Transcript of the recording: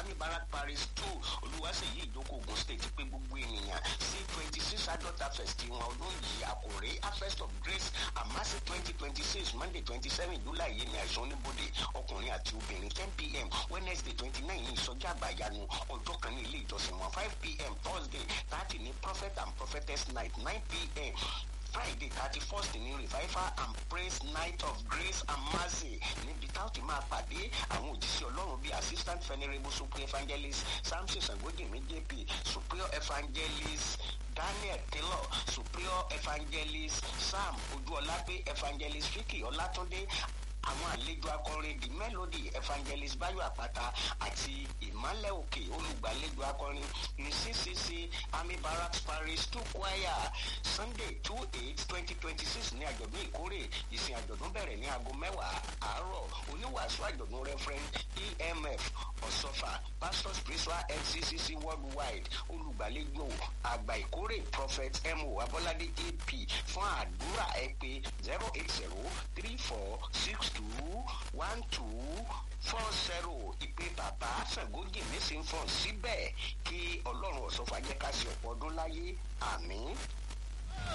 army barrack paris two olùwàsíyí ìjókòó ogun state pé gbogbo ènìyàn sí twenty six adult harvest wọn ọdún yìí àkòrè harvest of grace àmásí twenty twenty six monday twenty seven july yìí ni àìsàn oníbodè ọkùnrin àti obìnrin ten pm wednesday twenty nine ní ìsọjí àgbàyanu ọjọ́ kan ní ilé ìjọsìn wọn five pm thursday thirty ní prophet and prophetess night nine pm friday thirty first ní revival and praise night of grace and mercy níbi táwọn ti máa pàdé àwọn òjíṣẹ́ ọlọ́run bíi assistant venerable superior evangelist samson sangodimi jp superior evangelist daniel taylor superior evangelist sam ojúọlágbé evangelist vicky ọlátúndé àwọn àlejò akọrin the melody evangelist bayo àpáta àti ìmọ̀lẹ̀ òkè olùgbàlejò akọrin ní ccc army barracks parish two choir sunday two eight twenty twenty six ní àjọ̀dún ìkórè ìsìn àjọ̀dún bẹ̀rẹ̀ ní aago mẹ́wàá àárọ̀ oníwàásù àjọ̀dún referent emf ọ̀sọ́fà pastor spiritual nccc worldwide olùgbàlejò àgbà ìkórè prophet mo abolade ap fún àdúrà ẹ pé zero eight zero three four six two one two four zero ìpè bàbá sàgójì nísìnyí fún síbẹ̀ kí ọlọ́run ọ̀sọ́fà jẹ́ ká ṣe ọ̀pọ̀ ọdún láyé àmín.